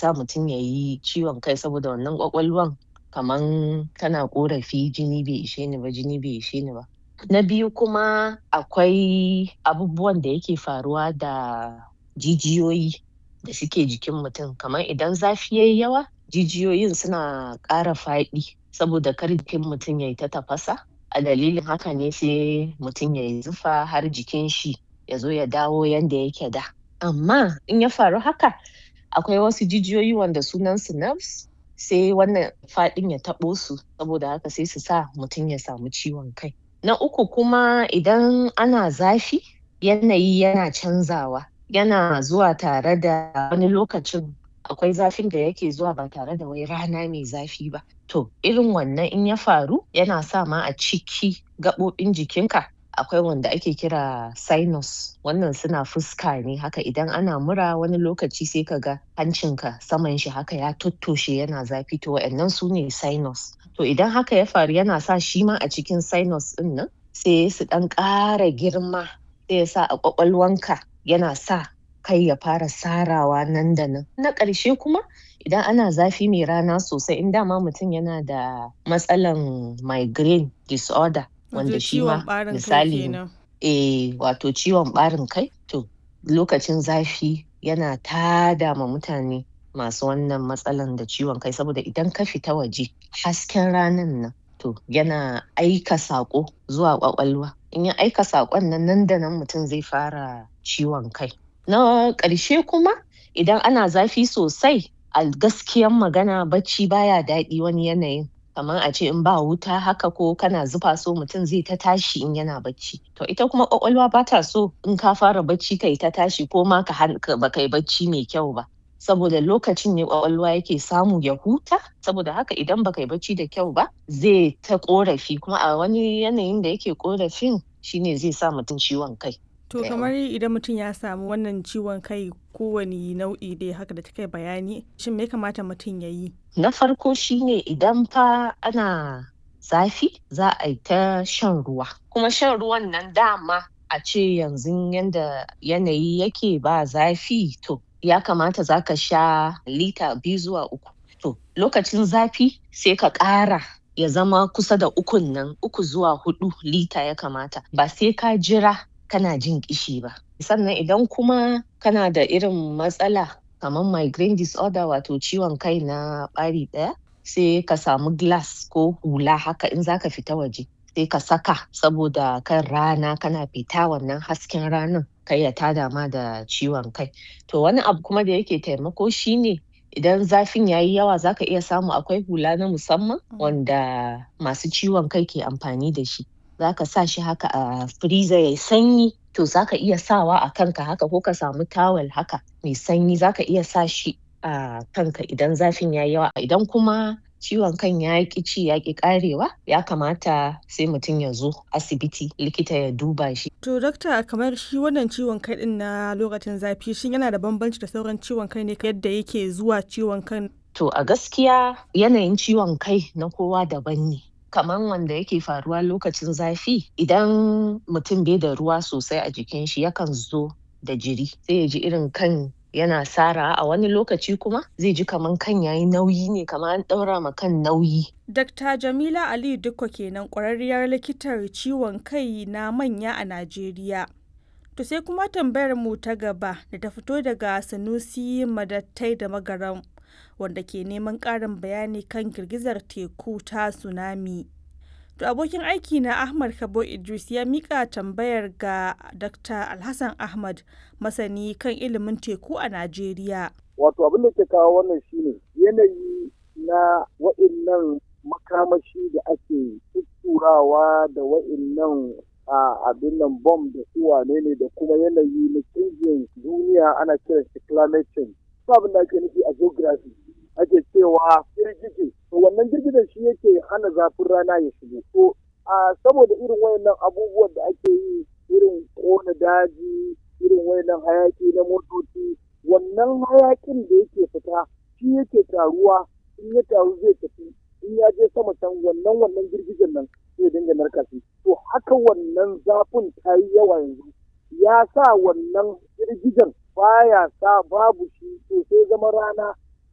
sa mutum ya yi ciwon kai saboda wannan ƙwaƙwalwan kaman tana ƙorafi jini bai ishe ni ba jini bai ishe ni ba. Na biyu kuma akwai abubuwan da yake faruwa da jijiyoyi da suke jikin mutum kamar idan zafi yayi yawa jijiyoyin suna ƙara faɗi saboda kar jikin mutum yayi ta tafasa a dalilin haka ne sai mutum yayi zufa har jikin shi ya zo ya dawo yanda yake da. Amma in ya faru haka akwai wasu jijiyoyi wanda sunan su nerves sai wannan faɗin ya taɓo su saboda haka sai su sa mutum ya samu ciwon kai. Na uku kuma idan ana zafi yanayi yana canzawa yana zuwa tare da wani lokacin akwai zafin da yake zuwa ba tare da wai rana mai zafi ba. To irin wannan in ya faru yana sa ma a ciki gaɓoɓin jikinka akwai wanda ake kira sinus wannan suna fuska ne haka idan ana mura wani lokaci sai ka ga hancinka saman shi haka ya tottoshe yana zafi to wa'innan su ne sinus. To idan haka ya faru yana sa shi ma a cikin sinus ɗin nan sai su ɗan ƙara girma sai ya sa a ƙwaƙwalwanka yana sa kai ya fara sarawa nan da nan. Na ƙarshe kuma idan ana zafi mai rana sosai in dama mutum yana da matsalan migraine disorder wanda shi ma misali eh wato ciwon ɓarin kai to lokacin zafi yana tada ma mutane masu wannan matsalan da ciwon kai saboda idan ka fita waje hasken ranan nan to yana aika saƙo zuwa ƙwaƙwalwa in ya aika saƙon nan nan da nan mutum zai fara ciwon kai. Na ƙarshe kuma idan ana zafi sosai a gaskiyan magana bacci baya daɗi wani yanayin kamar a ce in ba wuta haka ko kana zufa so mutum zai ta tashi in yana bacci. To ita kuma ƙwaƙwalwa bata so in ka fara bacci kayi ta tashi ko ma ka baka yi bacci mai kyau ba. Saboda lokacin ne ƙwaƙwalwa yake samu ya huta saboda haka idan baka yi bacci da kyau ba zai ta ƙorafi kuma a wani yanayin da yake ƙorafin shine zai sa mutum ciwon kai. To kamar idan mutum ya samu wannan ciwon kai kowane nau'i dai haka da kika bayani shin me ya kamata mutum ya yi? Na farko shine idan fa ana zafi za a yi ta shan ruwa kuma shan ruwan nan dama a ce yanzu yanda yanayi yake ba zafi to ya kamata za ka sha lita biyu zuwa uku. To lokacin zafi sai ka ƙara ya zama kusa da ukun nan uku zuwa huɗu lita ya kamata ba sai ka jira kana jin ƙishi ba. Sannan idan kuma kana da irin matsala kamar migraine disorder wato ciwon kai na ɓari ɗaya sai ka samu glass ko hula haka in za ka fita waje sai ka saka saboda kan rana kana fita wannan hasken ranan kar ya tada ma da ciwon kai. To wani abu kuma da yake taimako shine idan zafin yayi yawa za ka iya samu akwai hula na musamman wanda masu ciwon kai ke amfani da shi. Za ka sa shi haka a freezer yayi sanyi to za ka iya sawa a kanka haka ko ka samu towel haka mai sanyi za ka iya sa shi a kanka idan zafin yayi yawa. Idan kuma ciwon kan ya ƙi ci ya ƙi ƙarewa ya kamata sai mutum ya zo asibiti likita ya duba shi. To dakta kamar shi wannan ciwon kai ɗin na lokacin zafi shin yana da bambanci da sauran ciwon kai ne yadda yake zuwa ciwon kan? To a gaskiya yanayin ciwon kai na kowa daban ne. Kaman wanda yake faruwa lokacin zafi idan mutum bai da ruwa sosai a jikin shi yakan zo da jiri sai ya ji irin kan yana sarawa a wani lokaci kuma zai ji kaman kan yayi nauyi ne kamar an ɗaura ma kan nauyi. Dakta Jamila Aliyu Dikko kenan ƙwararriyar likitar ciwon kai na manya a Najeriya. To sai kuma tambayar mu ta gaba da ta fito daga Sanusi Madattai da Magaram wanda ke neman ƙarin bayani kan girgizar teku ta tsunami. To abokin aiki na Ahmad Kabo Idris ya mika tambayar ga Dr. Alhassan Ahmad masani kan ilimin teku a Najeriya. Wato abin da ke kawo wannan shine yanayi na wa'innan makamashi da ake tutturawa da wa'innan a abin nan bom da su wane ne da kuma yanayi na canjin duniya ana kiran shi climate change. Abin da ake nufi a geography ake cewa girgije to wannan girgijen shi yake hana zafin rana ya shigo to a saboda irin wayannan abubuwan da ake yi irin kona daji irin wayannan hayaki na motoci wannan hayakin da yake fita shi yake taruwa in ya taru zai tafi in ya je sama can wannan wannan girgijen nan zai dinga narka shi to haka wannan zafin ta yi yawa yanzu ya sa wannan girgijen baya sa babu shi to sai zama rana